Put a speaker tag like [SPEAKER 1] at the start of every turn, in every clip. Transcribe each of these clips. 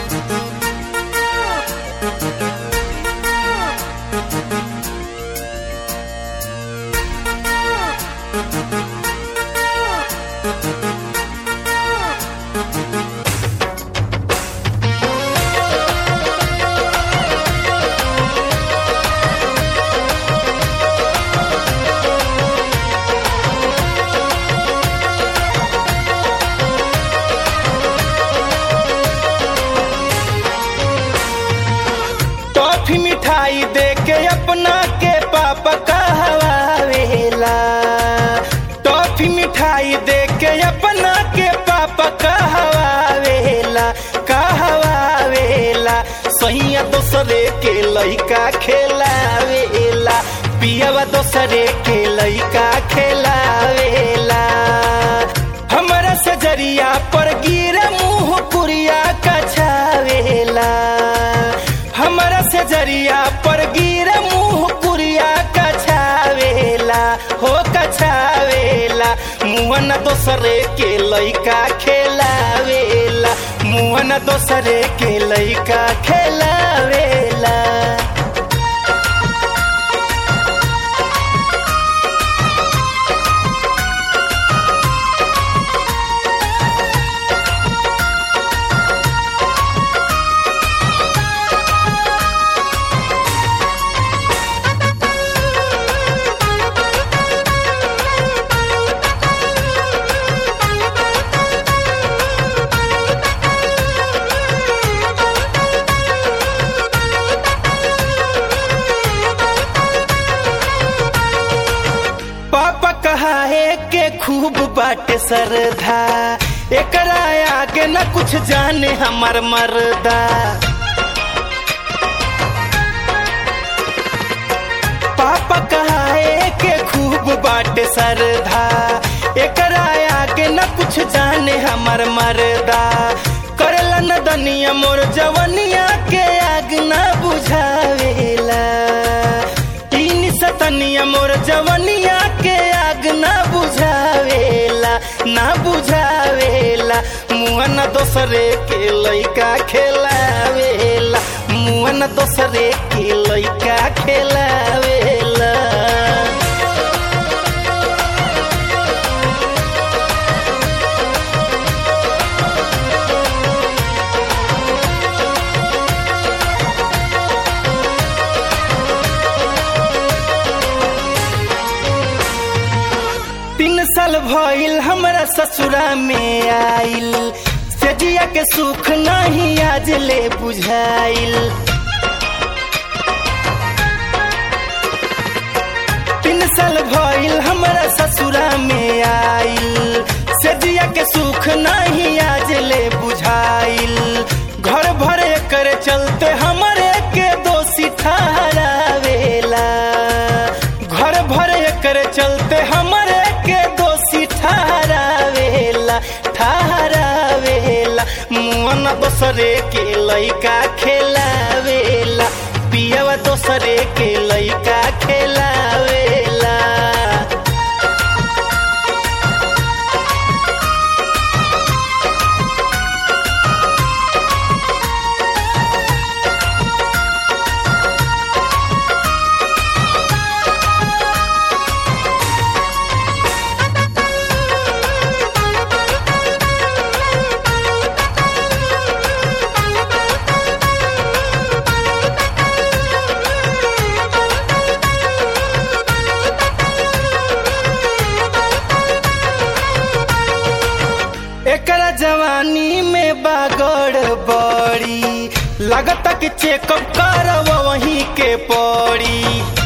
[SPEAKER 1] toffee मिठाई दे के अपना के पापा कहवावेला टॉफी मिठाई दे के अपना के पापा कहवावेला कहवावेला सैया दोसरे के लइका खेलावेला पियावा दोसरे के लइका खेलावेला हमरा सजरिया पर गिरे मुंह पुरिया कछावेला हमरा से जरिया पर गिरे मुंह कुरिया कछावेला हो कछावेला मुहन दोसरे के लइका खेलावेला मुहन दोसरे के लइका खेलावेला पापा कहा है के खूब बाटे सरधा एकरा आगे न कुछ जाने हमर मर्दा पापा कहा है के खूब बाटे सरधा एकरा आगे न कुछ जाने हमर मर्दा करला न दनिया मोर जवनिया के आग न बुझावेला तीन सतनिया मोर जवनिया के आग न बुझावेला ना बुझावेला मुहन दोसरे के लइका खेलावेला मुहन दोसरे के लइका खेलावेला तीन साल भइल हमरा ससुरा में आइल सेजिया के सुख नहीं आज ले बुझाइल तीन साल भइल हमरा ससुरा में आइल सेजिया के सुख नहीं आज ले बुझाइल घर भरे कर चलते हमरे के दोषी ठहरावेला घर भरे कर चलते हमरे के दोषी ठहरावेला ठहरावेला मुअन दोसरे के लइका खेलावेला पियवा दोसरे के लइका खेलावेला एकरा जवानी में बागड़ बड़ी लगता कि चेकअप करव वहीं के पड़ी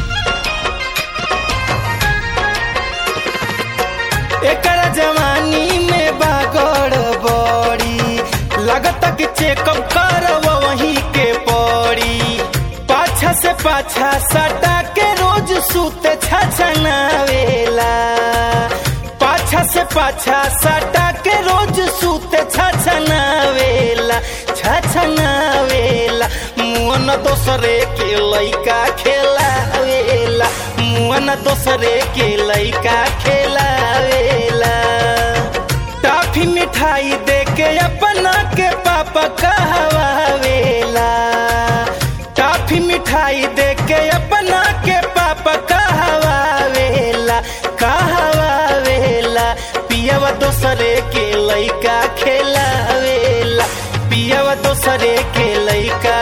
[SPEAKER 1] एकरा जवानी में बागड़ बड़ी लगता कि चेकअप करव वहीं के पड़ी पाछा से पाछा सटा के रोज सूते छछनावेला पाछा से पाछा सटा के रोज सूते छछनावेला छछनावेला मुअन दोसरे के लइका खेलावेला मुअन दोसरे के लइका खेलावेला टाफी में मिठाई दे के अपना के पापा कहवावेला टॉफी मिठाई दे के अपना के पापा कहवावेला कहवावेला पियावा दोसरे के लइका खेलावेला पियावा दोसरे के लइका